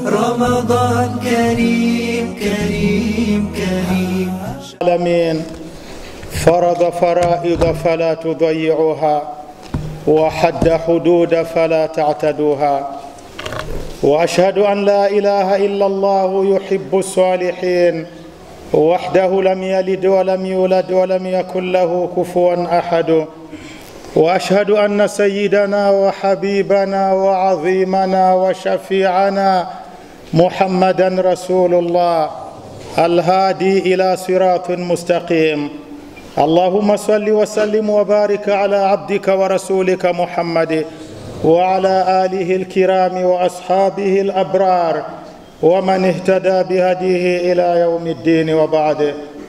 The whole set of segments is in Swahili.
رمضان كريم كريم كريم العالمين فرض فرائض فلا تضيعوها وحد حدود فلا تعتدوها واشهد ان لا اله الا الله يحب الصالحين وحده لم يلد ولم يولد ولم يكن له كفوا احد واشهد ان سيدنا وحبيبنا وعظيمنا وشفيعنا محمدا رسول الله الهادي الى صراط مستقيم اللهم صل وسلم وبارك على عبدك ورسولك محمد وعلى اله الكرام واصحابه الابرار ومن اهتدى بهديه الى يوم الدين وبعد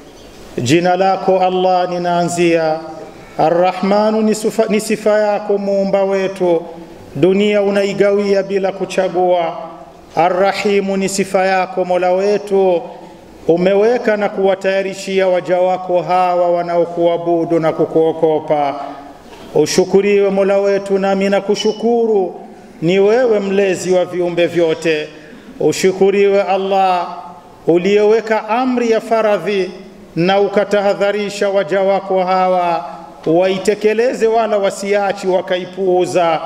jina lako allah ninaanzia arrahmanu ni sifa- ni sifa yako muumba wetu dunia unaigawia bila kuchagua arrahimu ni sifa yako mola wetu umeweka na kuwatayarishia waja wako hawa wanaokuabudu na kukuokopa ushukuriwe mola wetu nami na kushukuru ni wewe mlezi wa viumbe vyote ushukuriwe allah uliyeweka amri ya faradhi na ukatahadharisha waja wako hawa waitekeleze wala wasiachi wakaipuuza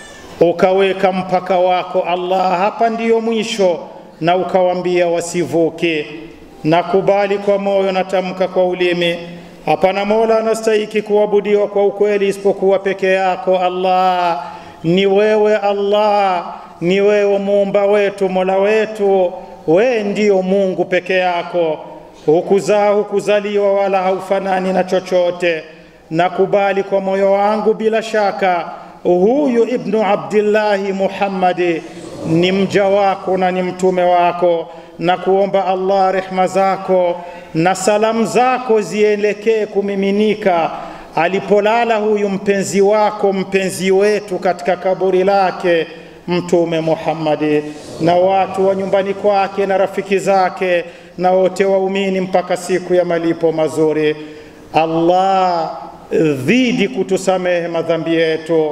ukaweka mpaka wako allah hapa ndiyo mwisho na ukawambia wasivuke nakubali kwa moyo natamka kwa ulimi hapana mola anastahiki kuabudiwa kwa ukweli isipokuwa peke yako allah ni wewe allah ni wewe muumba wetu mola wetu wee ndiyo mungu peke yako hukuzaa hukuzaliwa wala haufanani na chochote nakubali kwa moyo wangu bila shaka huyu ibnu abdillahi muhammadi ni mja wako na ni mtume wako na kuomba allah rehma zako na salamu zako zielekee kumiminika alipolala huyu mpenzi wako mpenzi wetu katika kaburi lake mtume muhammadi na watu wa nyumbani kwake na rafiki zake na wote waumini mpaka siku ya malipo mazuri allah dhidi kutusamehe madhambi yetu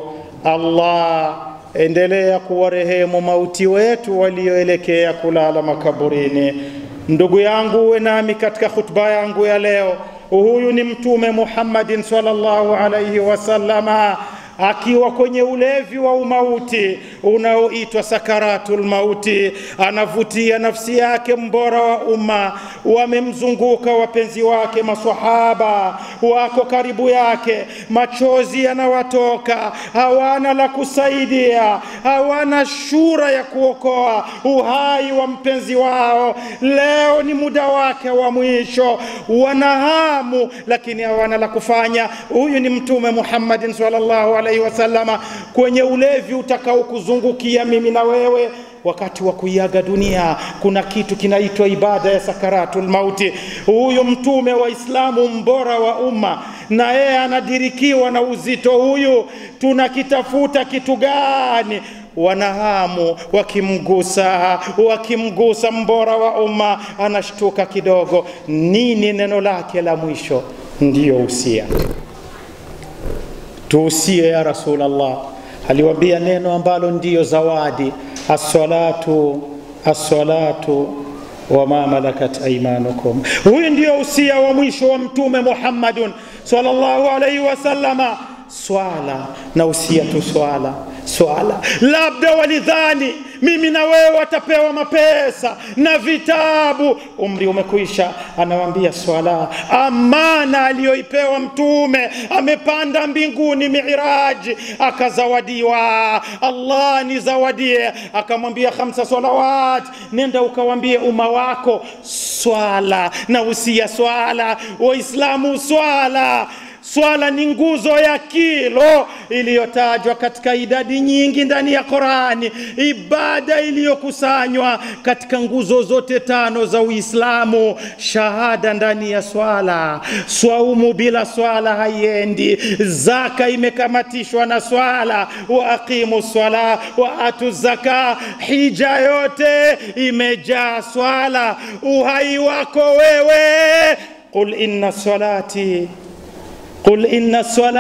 allah endelea kuwarehemu mauti wetu walioelekea kulala makaburini ndugu yangu uwe nami katika khutba yangu ya leo huyu ni mtume muhammadin salllahu alaihi wasallama akiwa kwenye ulevi wa umauti unaoitwa sakaratul mauti anavutia nafsi yake mbora wa umma wamemzunguka wapenzi wake masahaba wako karibu yake machozi yanawatoka hawana la kusaidia hawana shura ya kuokoa uhai wa mpenzi wao leo ni muda wake wa mwisho wana hamu lakini hawana la kufanya huyu ni mtume muhammadin sallallahu alaihi wasallama kwenye ulevi utakaokuzungukia mimi na wewe wakati wa kuiaga dunia kuna kitu kinaitwa ibada ya sakaratul mauti huyu mtume wa islamu mbora wa umma na yeye anadirikiwa na uzito huyu tunakitafuta kitu gani wanahamu wakimgusa wakimgusa mbora wa umma anashtuka kidogo nini neno lake la mwisho ndiyo usia tuusie ya rasulllah aliwambia neno ambalo ndiyo zawadi assalatu assalatu wama malakat aimanukum huyu ndio usia wa mwisho wa mtume muhammadun salllahu alaihi wasallama swala na usia tu swala swala labda walidhani mimi na wewe watapewa mapesa na vitabu umri umekwisha anawambia swala amana aliyoipewa mtume amepanda mbinguni miraji akazawadiwa allah nizawadie akamwambia khamsa salawat nenda ukawambie umma wako swala na usia swala waislamu swala swala ni nguzo ya kilo iliyotajwa katika idadi nyingi ndani ya qurani ibada iliyokusanywa katika nguzo zote tano za uislamu shahada ndani ya swala swaumu bila swala haiendi zaka imekamatishwa na swala wa aqimu swala wa atu zaka hija yote imejaa swala uhai wako wewe qul inna salati qul inna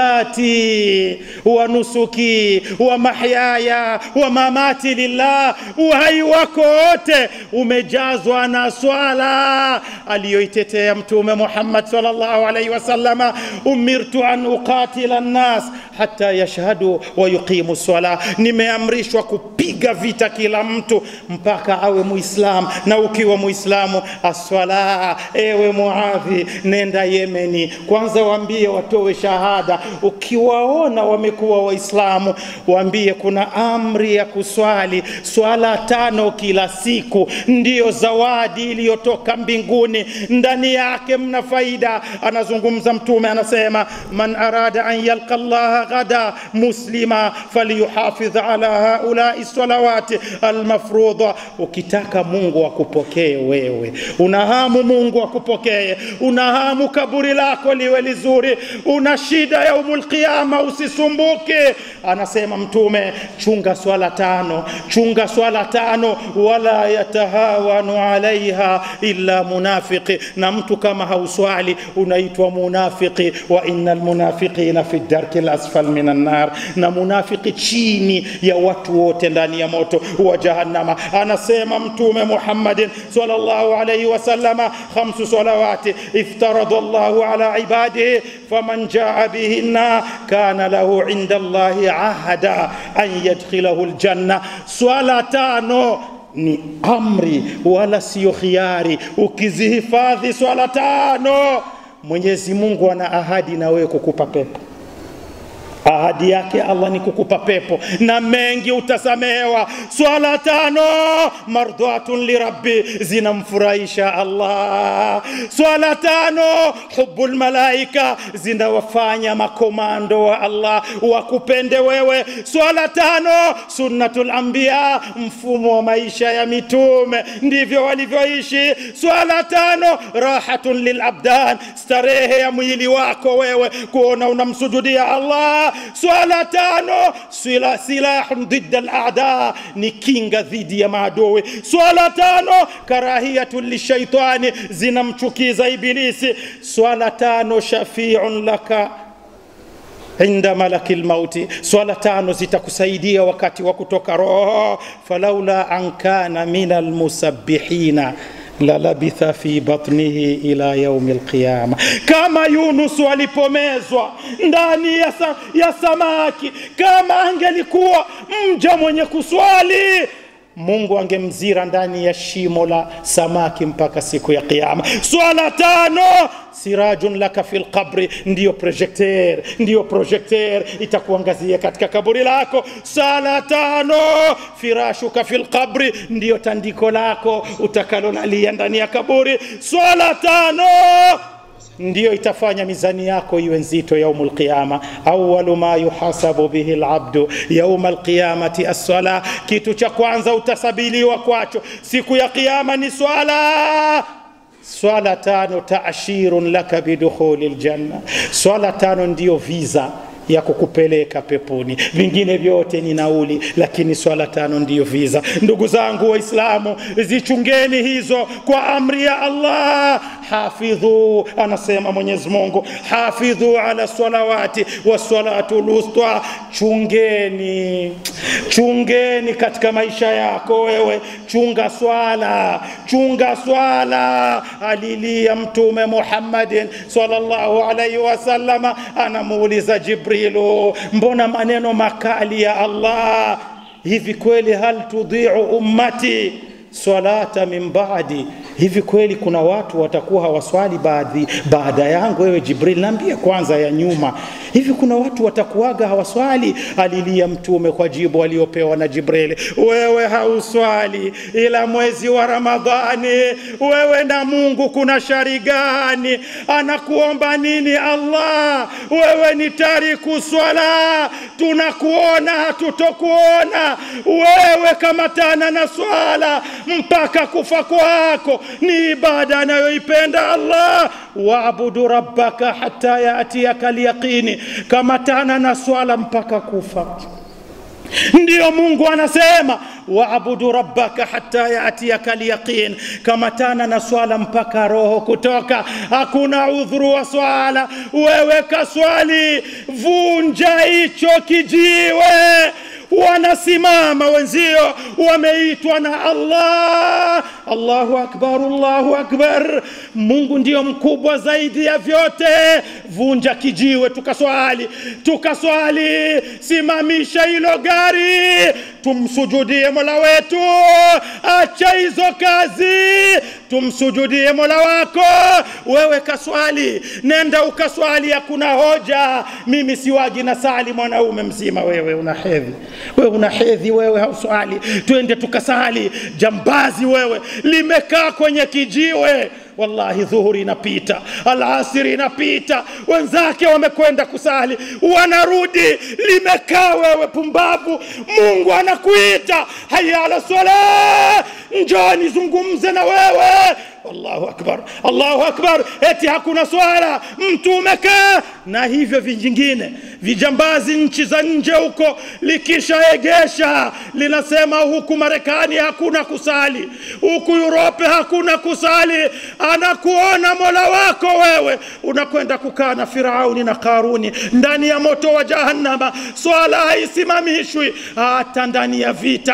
salati wa nusuki wa mahyaya wa mamati lillah, uhai wako wote umejazwa na swala aliyoitetea Mtume Muhammad sallallahu alaihi wasallama, umirtu an uqatila nnas hata yashhadu wa yuqimu swala, nimeamrishwa kupiga vita kila mtu mpaka awe Muislam, na ukiwa Muislamu aswala. Ewe Muadhi, nenda Yemeni kwanza, waambie watoe shahada. Ukiwaona wamekuwa Waislamu, waambie kuna amri ya kuswali swala tano kila siku, ndiyo zawadi iliyotoka mbinguni, ndani yake mna faida. Anazungumza Mtume anasema, man arada an yalqa Allah غدا مسلما فليحافظ على هؤلاء الصلوات المفروضة ukitaka Mungu akupokee wewe, unahamu Mungu akupokee, unahamu kaburi lako liwe lizuri, una shida ya umul qiyama, usisumbuke. Anasema Mtume, chunga swala tano, chunga swala tano, wala yatahawanu alaiha illa munafiqi, na mtu kama hauswali unaitwa munafiki, wa innal munafiqina fi darki asfal minan nar, na munafiki chini ya watu wote ndani ya moto wa jahannama. Anasema Mtume Muhammadin sallallahu alayhi wasallama, khamsu salawati iftarada Allahu ala ibadihi faman jaa bihinna kana lahu inda Allahi ahada an yadkhilahu aljanna, swala tano ni amri wala siyo khiari. Ukizihifadhi swala tano, Mwenyezi Mungu ana ahadi na wewe kukupa pepo ahadi yake Allah ni kukupa pepo na mengi utasamehewa. Swala tano mardhatun lirabbi, zinamfurahisha Allah. Swala tano hubbul malaika, zinawafanya makomando wa Allah wakupende wewe. Swala tano sunnatul anbiya, mfumo wa maisha ya mitume ndivyo walivyoishi. Swala tano rahatun lilabdan, starehe ya mwili wako wewe kuona unamsujudia Allah swala tano sila, silahun dhidda al-a'da, ni kinga dhidi ya maadui. Swala tano karahiyatu lishaitani, zinamchukiza Ibilisi. Swala tano shafiun laka inda malaki lmauti, swala tano zitakusaidia wakati wa kutoka roho. falaula an kana min almusabbihina lalabitha fi batnihi ila yaumi alqiyama, kama Yunus alipomezwa ndani ya, sa, ya samaki, kama angelikuwa mja mwenye kuswali Mungu angemzira ndani ya shimo la samaki mpaka siku ya Kiyama. Swala tano sirajun laka fil qabri, ndiyo projecteur, ndiyo projecteur itakuangazia katika kaburi lako. Sala tano firashuka fil qabri, ndiyo tandiko lako utakalolalia ndani ya kaburi. Swala tano ndiyo itafanya mizani yako iwe nzito yaumul qiyama. Awalu ma yuhasabu bihi alabdu yauma alqiyamati assala, kitu cha kwanza utasabiliwa kwacho siku ya kiyama ni swala. Swala tano taashirun laka bidukhuli ljanna, swala tano ndiyo visa ya kukupeleka peponi. Vingine vyote ni nauli, lakini swala tano ndiyo visa. Ndugu zangu Waislamu, zichungeni hizo kwa amri ya Allah. Hafidhu, anasema Mwenyezi Mungu, hafidhu ala salawati wassalatu lusta, chungeni, chungeni katika maisha yako wewe, chunga swala, chunga swala. Alilia Mtume Muhammadin sallallahu alaihi wasallama, anamuuliza Jibril Jibrilu, mbona maneno makali ya Allah hivi kweli? Hal tudhiu ummati salata min baadi, hivi kweli kuna watu watakuwa hawaswali baadhi baada yangu? Wewe Jibril, naambia kwanza ya nyuma, hivi kuna watu watakuwaga hawaswali? Alilia Mtume kwa jibu aliyopewa na Jibril, wewe hauswali ila mwezi wa Ramadhani, wewe na Mungu kuna shari gani? Anakuomba nini Allah? Wewe ni tariku swala, tunakuona hatutokuona wewe, kamatana na swala mpaka kufa kwako ni ibada anayoipenda Allah. waabudu rabbaka hata yatiyaka alyaqini, kamatana na swala mpaka kufa. ndiyo mungu anasema waabudu rabbaka hata yatiyaka lyaqin kamatana na swala mpaka roho kutoka hakuna udhuru wa swala wewe kaswali vunja hicho kijiwe wanasimama wenzio wameitwa na allah allahu akbar allahu akbar mungu ndiyo mkubwa zaidi ya vyote vunja kijiwe tukaswali tukaswali simamisha hilo gari tumsujudie mola wetu acha hizo kazi tumsujudie mola wako wewe kaswali nenda ukaswali hakuna hoja mimi siwagi na sali mwanaume mzima wewe una hedhi wewe una hedhi wewe hauswali twende tukasali jambazi wewe limekaa kwenye kijiwe wallahi dhuhuri inapita alasiri inapita wenzake wamekwenda kusali wanarudi limekaa wewe pumbavu mungu anakuita haya ala sala njoni zungumze na wewe allahu akbar allahu akbar eti hakuna swala mtu umekaa na hivyo vingine vijambazi nchi za nje huko likishaegesha linasema huku marekani hakuna kusali huku urope hakuna kusali anakuona mola wako wewe unakwenda kukaa na firauni na karuni ndani ya moto wa jahannama swala haisimamishwi hata ndani ya vita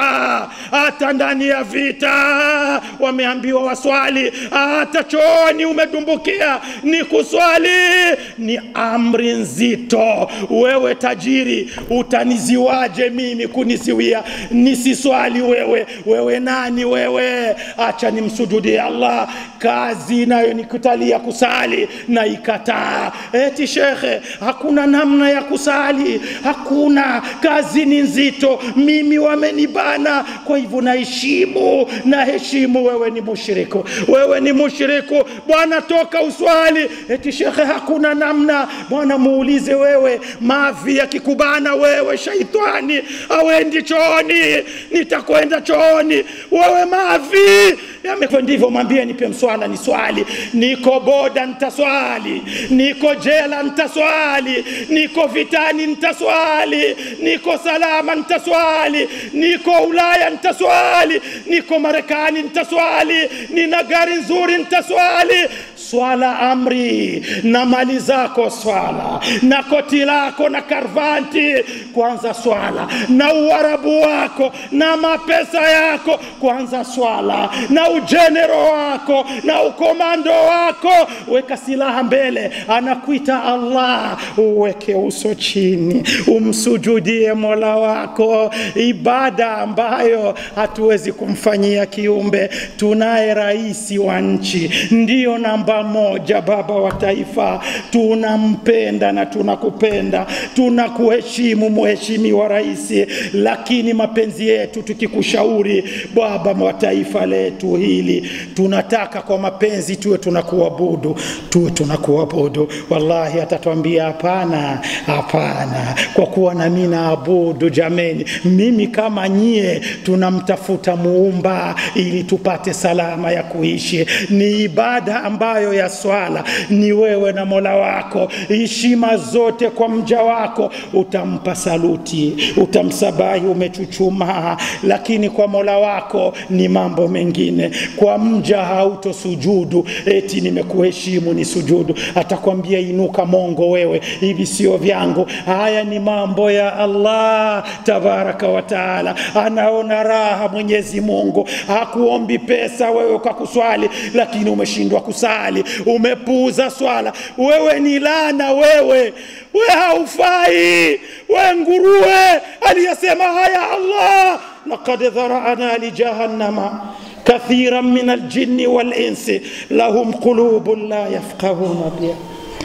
hata ndani ya vita wameambiwa waswali hata chooni umedumbukia ni kuswali ni amri nzito wewe tajiri utaniziwaje mimi kunisiwia nisiswali wewe wewe nani wewe acha nimsujudie allah kazi nayo nikutalia kusali na ikataa eti shekhe hakuna namna ya kusali hakuna kazi ni nzito mimi wamenibana kwa hivyo naheshimu naheshimu wewe ni mushriku wewe ni mushriku bwana toka uswali eti shekhe hakuna namna bwana muulize wewe mavi yakikubana wewe shaitani awendi chooni nitakwenda chooni wewe mavi ndivyo mwambie nipe mswala ni swali niko boda nitaswali niko jela nitaswali niko vitani nitaswali niko salama nitaswali niko ulaya nitaswali niko marekani nitaswali nina gari nzuri nitaswali swala amri na mali zako swala na koti lako na karvanti kwanza swala na uarabu wako na mapesa yako kwanza swala na ujenero wako na ukomando wako weka silaha mbele anakuita allah uweke uso chini umsujudie mola wako ibada ambayo hatuwezi kumfanyia kiumbe tunaye rais wa nchi ndiyo namba moja baba wa taifa tunampenda na tunakupenda tunakuheshimu mheshimiwa rais lakini mapenzi yetu tukikushauri baba wa taifa letu hili tunataka kwa mapenzi tuwe tunakuabudu tuwe tunakuabudu wallahi atatwambia hapana hapana kwa kuwa nami naabudu jameni mimi kama nyie tunamtafuta muumba ili tupate salama ya kuishi ni ibada ambayo ya swala ni wewe na mola wako heshima zote kwa mja wako utampa saluti utamsabahi umechuchumaa lakini kwa mola wako ni mambo mengine kwa mja hautosujudu eti nimekuheshimu ni sujudu atakwambia inuka mongo wewe hivi sio vyangu haya ni mambo ya allah tabaraka wa taala anaona raha mwenyezi mungu hakuombi pesa wewe kwa kuswali lakini umeshindwa kusali umepuuza swala wewe ni lana wewe we haufai we nguruwe aliyesema haya allah laqad dharana lijahannama كثيرا من الجن والإنس لهم قلوب لا يفقهون بها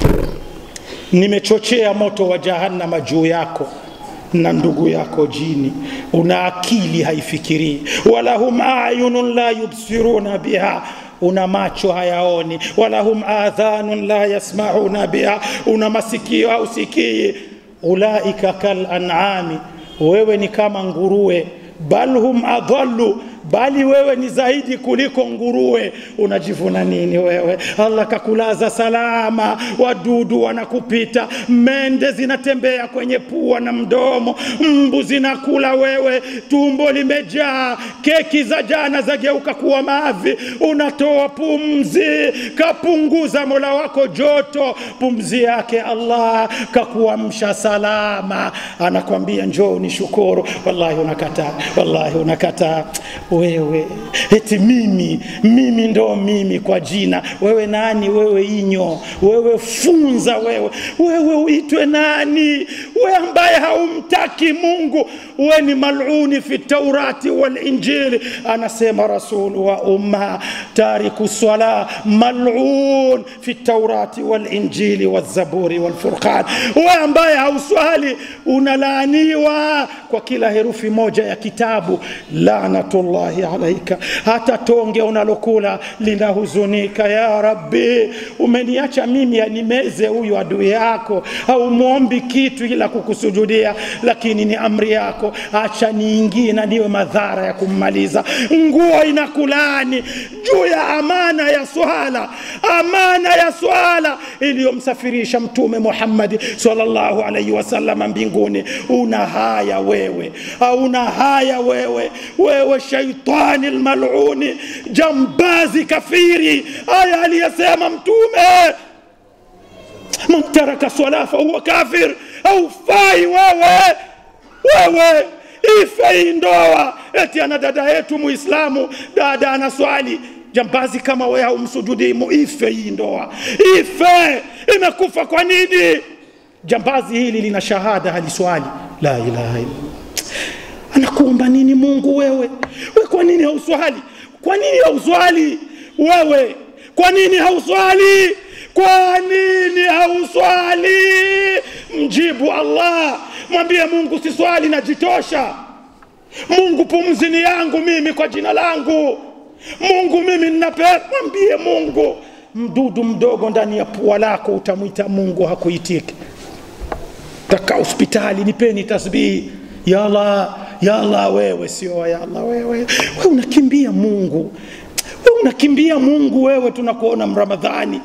nimechochea moto wa jahannama juu yako na ndugu yako jini una akili haifikirii walahum ayunun la yubsiruna biha una macho hayaoni walahum adhanun la yasmauna biha una masikio hausikii ulaika kal an'ami wewe ni kama nguruwe bal hum adhallu bali wewe ni zaidi kuliko nguruwe. Unajivuna nini wewe? Allah kakulaza salama, wadudu wanakupita, mende zinatembea kwenye pua na mdomo, mbu zinakula wewe, tumbo limejaa, keki za jana zageuka kuwa mavi, unatoa pumzi, kapunguza mola wako joto, pumzi yake Allah kakuamsha salama, anakwambia njoo unishukuru. Wallahi unakataa, wallahi unakataa wewe, eti mimi mimi ndo mimi kwa jina. Wewe nani? Wewe inyo, wewe funza, wewe wewe uitwe nani? We ambaye haumtaki Mungu, we ni maluni fi taurati wal injili. Anasema rasul wa umma tariku sala malun fi taurati wal injili wal zaburi wal furqan. We ambaye hauswali unalaaniwa kwa kila herufi moja ya kitabu, lanatullahi alaika. Hata tonge unalokula linahuzunika. Ya Rabbi, umeniacha mimi animeze huyu adui yako, haumwombi kitu ila kukusujudia, lakini ni amri yako, acha niingie na niwe madhara ya kummaliza. Nguo inakulani juu ya amana ya swala, amana ya swala iliyomsafirisha Mtume Muhammad sallallahu alaihi wasallam mbinguni. Una haya wewe, hauna haya wewe, wewe shaitani almaluni, jambazi kafiri. Aya aliyesema Mtume man taraka swala fahuwa kafir, haufai wewe, wewe ife hii ndoa. Eti ana dada yetu Muislamu, dada ana swali jambazi kama wewe haumsujudii, ife hii ndoa, ife. Imekufa kwa nini? Jambazi hili lina shahada, haliswali la ilaha illa. Anakuomba nini Mungu wewe? We kwa nini hauswali? Kwa nini hauswali wewe? Kwa nini hauswali? Kwa nini hauswali? Mjibu Allah, mwambie Mungu siswali, najitosha. Mungu pumzi ni yangu mimi kwa jina langu. Mungu mimi ninapenda. Mwambie Mungu, mdudu mdogo ndani ya pua lako utamwita Mungu, hakuitiki. Taka hospitali, nipeni tasbihi ya Allah, ya Allah. Wewe sio ya Allah, wewe wewe unakimbia Mungu, wewe unakimbia Mungu, wewe tunakuona Mramadhani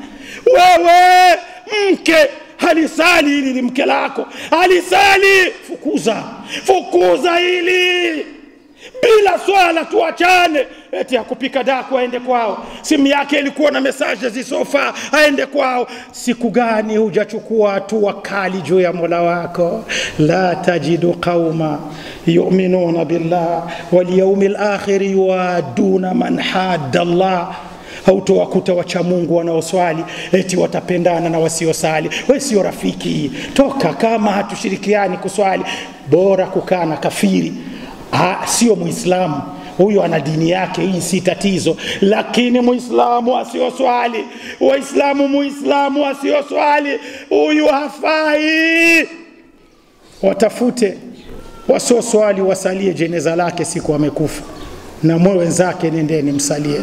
wewe mke halisali hili ni mke lako halisali, fukuza fukuza hili bila swala, tuachane. Eti akupika daku aende kwao, simu yake ilikuwa na mesaje zisofaa, aende kwao. Siku gani hujachukua hatua kali juu ya mola wako? la tajidu qauma yuminuna billah walyaumi lakhiri yuwaduna man hadda Allah hautowakuta wacha Mungu wanaoswali eti watapendana na wasiosali. We sio rafiki, toka. Kama hatushirikiani kuswali, bora kukaa na kafiri. Ha, sio Muislamu huyo, ana dini yake, hii si tatizo. Lakini Muislamu asioswali, Waislamu, Muislamu asioswali, huyu hafai. Watafute wasioswali, wasalie jeneza lake siku amekufa, na mwe wenzake, nendeni msalie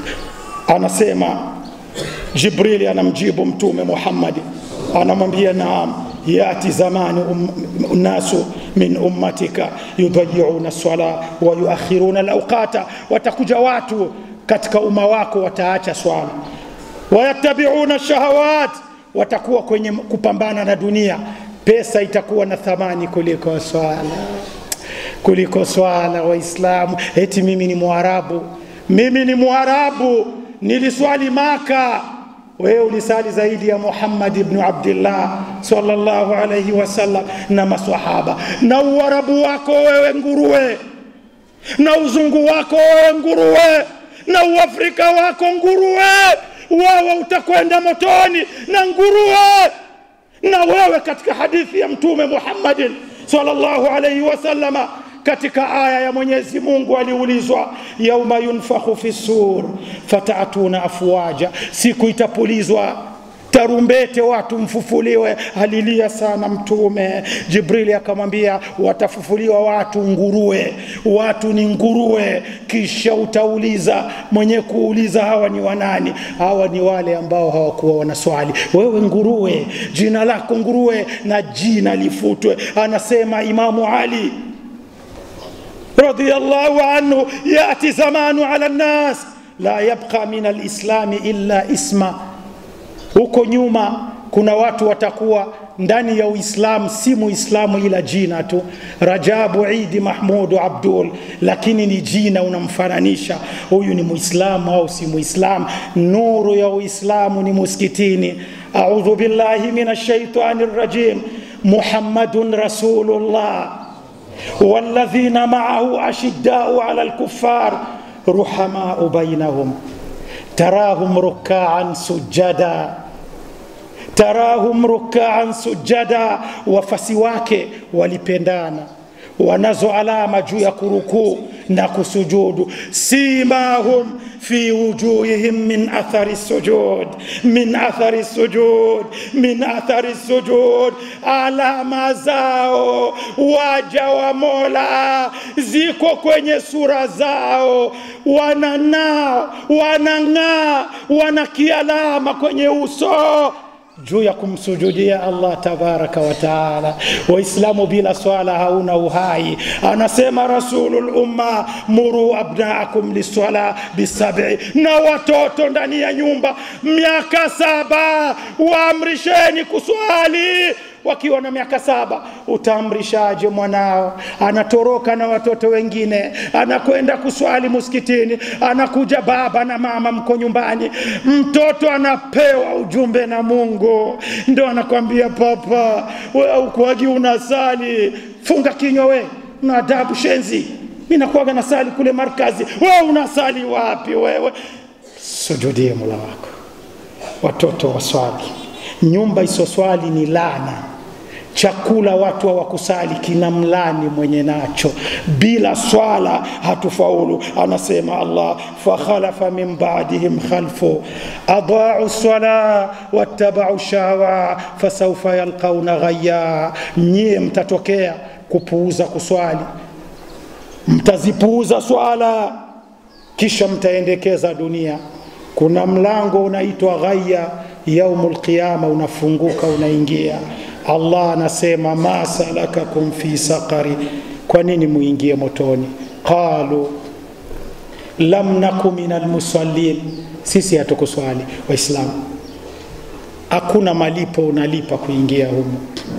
anasema Jibrili anamjibu Mtume Muhammadi, anamwambia naam, yati zamani um, nasu min ummatika yudayiuna sala wa yuakhiruna lauqata, watakuja watu katika umma wako wataacha swala, wayattabiuna shahawat, watakuwa kwenye kupambana na dunia, pesa itakuwa na thamani kuliko swala, kuliko swala. Waislamu eti mimi ni Mwarabu, mimi ni Mwarabu niliswali Maka, wewe ulisali zaidi ya Muhammad ibn Abdullah sallallahu alayhi wasallam na maswahaba. Na uarabu wako wewe nguruwe, na uzungu wako wewe nguruwe, na uafrika wako nguruwe, wewe utakwenda motoni na nguruwe. Na wewe katika hadithi ya Mtume Muhammadin sallallahu alayhi wasallama katika aya ya Mwenyezi Mungu aliulizwa, yauma yunfakhu fi sur fatatuna afwaja, siku itapulizwa tarumbete watu mfufuliwe. Alilia sana Mtume. Jibrili akamwambia watafufuliwa watu nguruwe, watu ni nguruwe. Kisha utauliza mwenye kuuliza hawa ni wanani? Hawa ni wale ambao hawakuwa wanaswali. Wewe nguruwe, jina lako nguruwe na jina lifutwe. Anasema Imamu Ali رضي الله عنه يأتي زمان على الناس لا يبقى من الإسلام إلا اسما huko nyuma kuna watu watakuwa ndani ya uislamu si muislamu ila jina tu rajabu idi mahmudu abdul lakini ni jina unamfananisha huyu ni muislamu au si muislamu nuru ya uislamu ni muskitini audhu billahi min ashaitani rajim muhammadun rasulullah والذين معه أشداء على الكفار رحماء بينهم تراهم ركعا سجدا tarahum rukaan sujada, wafasi wake walipendana, wanazo alama juu ya kurukuu na kusujudu. Simahum fi wujuhihim min athari sujud, min athari sujud, min athari sujud, alama zao waja wa Mola ziko kwenye sura zao, wananao, wanang'aa, wana kialama kwenye uso juu ya kumsujudia Allah tabaraka wa taala. Waislamu bila swala hauna uhai. Anasema Rasulul Umma, muru abnaakum liswala bisabi, na watoto ndani ya nyumba miaka saba waamrisheni kuswali wakiwa na miaka saba. Utaamrishaje mwanao anatoroka na watoto wengine, anakwenda kuswali muskitini, anakuja baba na mama mko nyumbani, mtoto anapewa ujumbe na Mungu, ndo anakwambia papa, we aukuagi unasali, funga kinywa we, una adabu shenzi, mi nakuaga nasali kule markazi, we unasali wapi wewe? Sujudie mola wako, watoto waswali nyumba isoswali ni lana chakula watu hawakusali kina mlani mwenye nacho bila swala hatufaulu anasema allah fakhalafa min badihim khalfu adaau sala wattabau shawa fasaufa yalqauna ghaya nyie mtatokea kupuuza kuswali mtazipuuza swala kisha mtaendekeza dunia kuna mlango unaitwa ghaya yaumul qiyama unafunguka unaingia allah anasema ma salakakum fi saqari kwa nini muingie motoni qalu lam naku min almusallin sisi hatukuswali waislamu hakuna malipo unalipa kuingia humo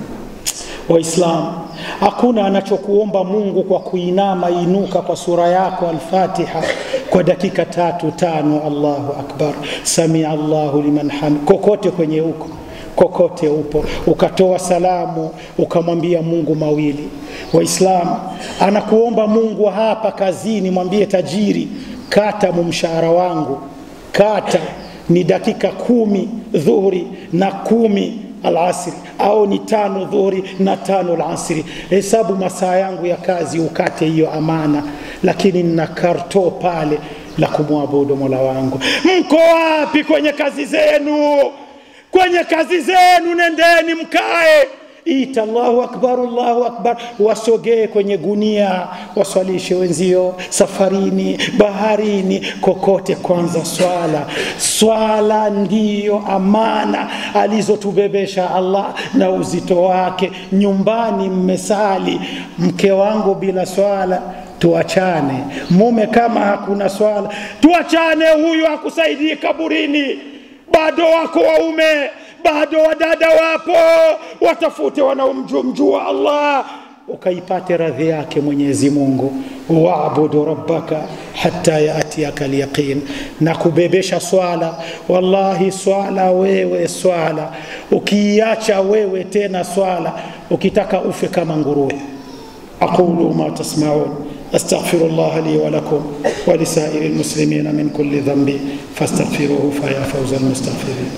waislamu hakuna anachokuomba mungu kwa kuinama inuka kwa sura yako alfatiha kwa dakika tatu tano allahu akbar samia allahu liman hamid kokote kwenye huko kokote upo ukatoa salamu ukamwambia mungu mawili waislamu anakuomba mungu hapa kazini mwambie tajiri kata mumshahara wangu kata ni dakika kumi dhuhuri na kumi alasri au ni tano dhuhuri na tano alasri hesabu masaa yangu ya kazi ukate hiyo amana lakini nina karto pale la kumwabudu mola wangu mko wapi kwenye kazi zenu kwenye kazi zenu nendeni mkae ita Allahu akbar, Allahu akbar, wasogee kwenye gunia, waswalishe wenzio safarini, baharini, kokote. Kwanza swala. Swala ndiyo amana alizotubebesha Allah na uzito wake. Nyumbani mmesali, mke wangu bila swala tuachane. Mume kama hakuna swala tuachane, huyu hakusaidii kaburini. Bado wako waume bado wadada wapo, watafute wanaomjua Allah ukaipate radhi yake Mwenyezi Mungu. Waabudu rabbaka hatta yatiyaka alyaqin, na kubebesha swala. Wallahi swala wewe, swala ukiiacha wewe tena swala, ukitaka ufe kama nguruwe. aqulu ma tasmaun أستغفر الله لي ولكم ولسائر المسلمين من كل ذنب فاستغفروه فيا فوز المستغفرين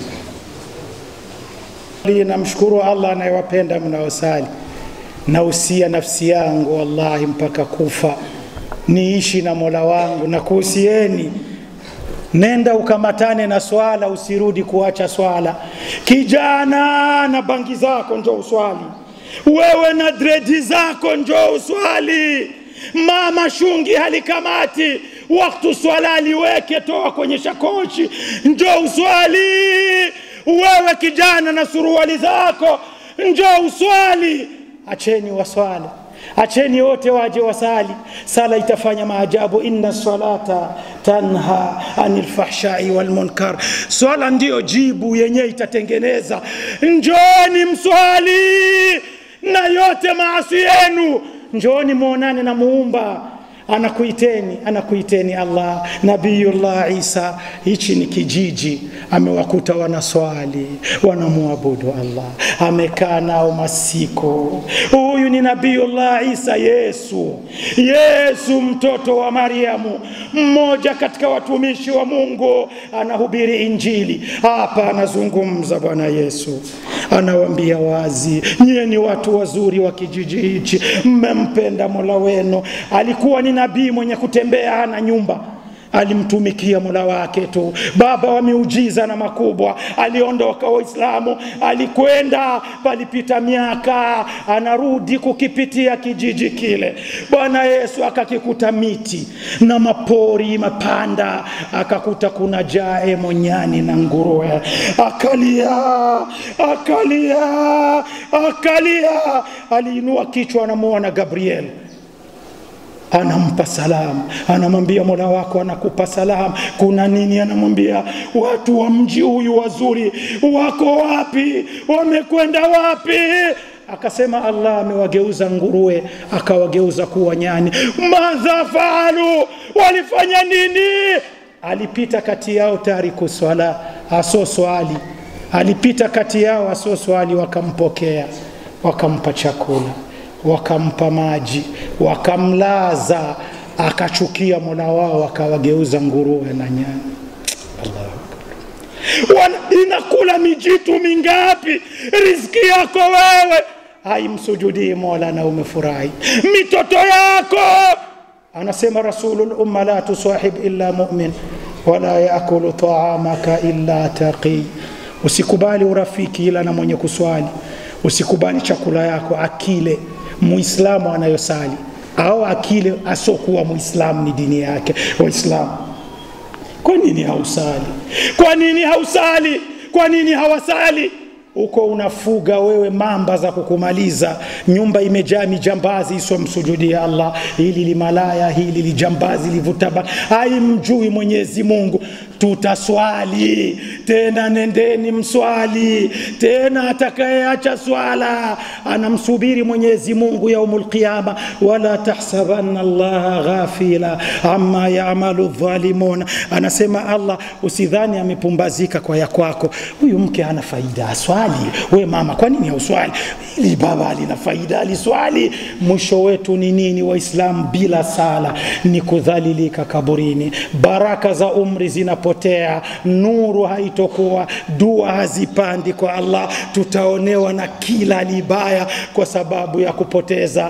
namshukuru Allah anayewapenda mnaosali. Nausia nafsi yangu wallahi mpaka kufa niishi na Mola wangu, na kuhusieni nenda ukamatane na swala, usirudi kuacha swala. Kijana na bangi zako njoo uswali, wewe na dredi zako njoo uswali. Mama shungi halikamati waktu swala liweke, toa kwenye shakoshi, njoo uswali wewe kijana na suruali zako njoo uswali acheni waswala acheni wote waje wasali sala itafanya maajabu inna salata tanha anil fahshai wal munkar swala ndiyo jibu yenyewe itatengeneza njoni mswali na yote maasi yenu njoni muonane na muumba anakuiteni anakuiteni Allah Nabiyullah Isa. Hichi ni kijiji, amewakuta wanaswali wanamwabudu Allah, amekaa nao masiku. Huyu ni Nabiyullah Isa, Yesu, Yesu mtoto wa Mariamu, mmoja katika watumishi wa Mungu, anahubiri Injili hapa, anazungumza Bwana Yesu, anawaambia wazi, nyie ni watu wazuri wa kijiji hichi, mmempenda Mola wenu. Alikuwa ni nabii mwenye kutembea hana nyumba alimtumikia mola wake tu, baba wa miujiza na makubwa. Aliondoka Waislamu, alikwenda, palipita miaka, anarudi kukipitia kijiji kile. Bwana Yesu akakikuta miti na mapori mapanda, akakuta kuna jae monyani na nguruwe, akalia, akalia, akalia. Aliinua kichwa, anamuona Gabriel anampa salamu, anamwambia mola wako anakupa salamu. Kuna nini? Anamwambia watu wa mji huyu wazuri wako wapi? Wamekwenda wapi? Akasema Allah amewageuza nguruwe akawageuza kuwa nyani. Madha faalu, walifanya nini? Alipita kati yao tariku swala, aso swali, alipita kati yao aso swali, wakampokea wakampa chakula wakampa maji, wakamlaza, akachukia mola wao, akawageuza nguruwe na nyani. Allahu Akbar. Wana- Inakula mijitu mingapi? Riziki yako wewe haimsujudii mola na umefurahi. Mitoto yako anasema rasulul umma la tusahib illa mu'min wala yaakulu taamaka illa taqi, usikubali urafiki ila na mwenye kuswali, usikubali chakula yako akile muislamu anayosali au akile asokuwa muislamu ni dini yake waislamu kwa nini hausali kwa nini hausali kwa nini hawasali uko unafuga wewe mamba za kukumaliza nyumba imejaa mijambazi isomsujudia allah hili limalaya hili lijambazi livutaba haimjui mwenyezi mungu tutaswali tena nendeni mswali tena atakayeacha swala anamsubiri mwenyezi mungu yaumul qiyama wala tahsabanna allaha ghafila amma yamalu dhalimun anasema allah usidhani amepumbazika kwa ya kwako huyu mke hana faida aswali we mama kwa nini hauswali ili baba alina faida aliswali mwisho wetu ni nini waislamu bila sala ni kudhalilika kaburini baraka za umri zinapotea nuru haitokuwa dua hazipandi kwa allah tutaonewa na kila libaya kwa sababu ya kupoteza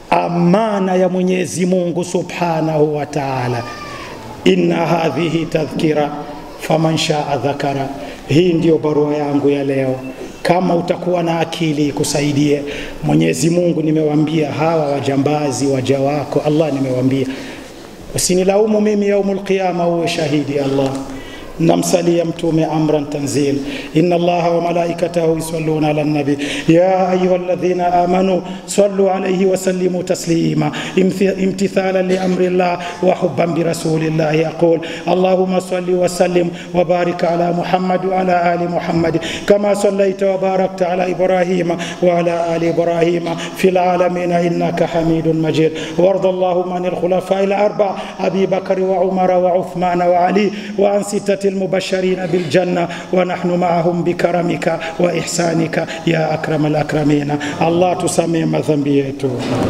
amana ya mwenyezi mungu subhanahu wa taala inna hadhihi tadhkira faman shaa dhakara hii ndiyo barua yangu ya leo kama utakuwa na akili ikusaidie mwenyezi mungu nimewambia hawa wajambazi waja wako allah nimewambia usinilaumu mimi yaumul qiyama uwe shahidi allah namsalia mtume amran tanzil inna allaha wa malaikatahu yusalluna ala nabi ya ayuha alladhina amanu sallu alayhi wa sallimu taslima Imthi- imtithala liamri llah wa hubban birasulillahi yaqul allahumma salli wa sallim wa barik ala muhammad wa ala ali muhammad kama sallaita wa barakta ala ibrahima wa ala ali ibrahima fil alamin innaka hamidun majid warda allahumma anil khulafai al-arba abi bakr wa umar wa uthman wa ali wa an sittati المبشرين بالجنة ونحن معهم بكرمك وإحسانك يا أكرم الأكرمين الله تسمي madhambi yetu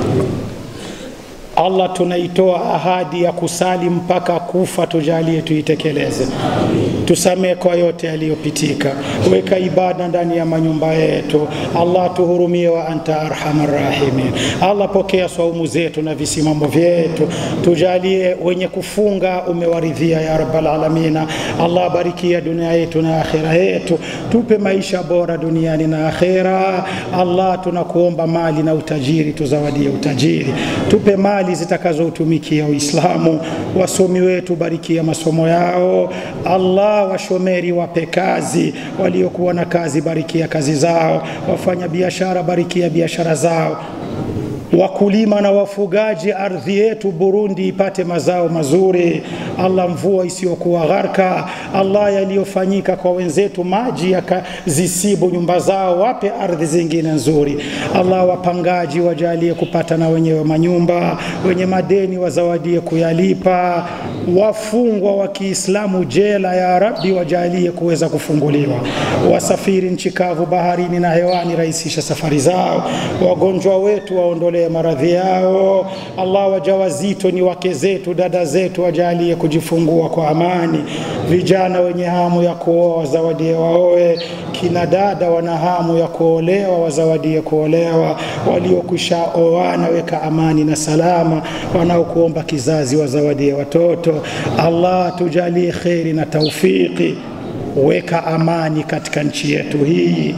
Allah tunaitoa ahadi ya kusali mpaka kufa, tujalie tuitekeleze. Tusamee kwa yote yaliyopitika, weka ibada ndani ya manyumba yetu. Allah tuhurumie, wa anta arhamar rahimin. Allah pokea swaumu zetu na visimamo vyetu, tujalie wenye kufunga umewaridhia ya rabbal alamina. Allah barikia dunia yetu na akhira yetu, tupe maisha bora duniani na akhira. Allah tunakuomba mali na utajiri, tuzawadie utajiri, tupe mali zitakazoutumikia Uislamu. Wasomi wetu barikia masomo yao. Allah, washomeri wape kazi, waliokuwa na kazi barikia kazi zao, wafanya biashara barikia biashara zao wakulima na wafugaji, ardhi yetu Burundi ipate mazao mazuri. Allah, mvua isiyokuwa gharka. Allah, yaliyofanyika kwa wenzetu, maji yakazisibu nyumba zao, wape ardhi zingine nzuri. Allah, wapangaji wajalie kupata na wenyewe manyumba, wenye madeni wazawadie kuyalipa, wafungwa wa Kiislamu jela, ya Rabbi, wajalie kuweza kufunguliwa, wasafiri nchi kavu, baharini na hewani, rahisisha safari zao, wagonjwa wetu waondolee maradhi yao. Allah, wajawazito ni wake zetu, dada zetu, wajalie kujifungua kwa amani. Vijana wenye hamu ya kuoa wazawadie waoe, kina dada wana hamu ya kuolewa wazawadie kuolewa, waliokwisha oana weka amani na salama, wanaokuomba kizazi wazawadie watoto. Allah, tujalie kheri na taufiki, weka amani katika nchi yetu hii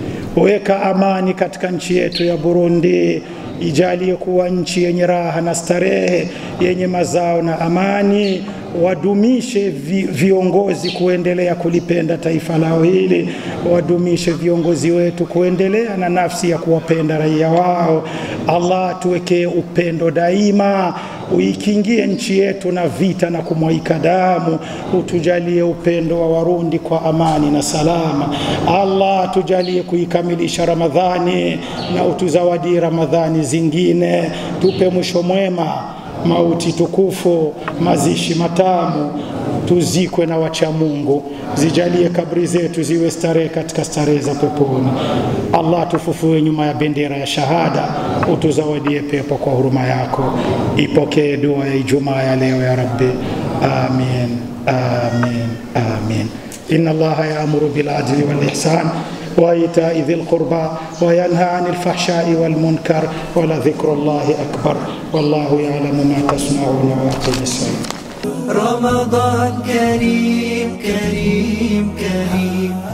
weka amani katika nchi yetu ya Burundi, ijalie kuwa nchi yenye raha na starehe, yenye mazao na amani. Wadumishe vi, viongozi kuendelea kulipenda taifa lao hili, wadumishe viongozi wetu kuendelea na nafsi ya kuwapenda raia wao. Allah, tuwekee upendo daima, uikingie nchi yetu na vita na kumwaika damu, utujalie upendo wa Warundi kwa amani na salama. Allah, tujalie kuikamilisha Ramadhani na utuzawadie Ramadhani zingine, tupe mwisho mwema, mauti tukufu, mazishi matamu, tuzikwe na wacha Mungu, zijalie kabri zetu ziwe starehe katika starehe za peponi. Allah, tufufue nyuma ya bendera ya shahada, utuzawadie pepo kwa huruma yako. Ipokee dua ya Ijumaa ya leo ya Rabbi, amin, amin, amin. Inna Allaha yaamuru bil adli wal ihsan وإيتاء ذي القربى وينهى عن الفحشاء والمنكر ولذكر الله أكبر والله يعلم ما تصنعون وأقم الصلاة رمضان كريم كريم كريم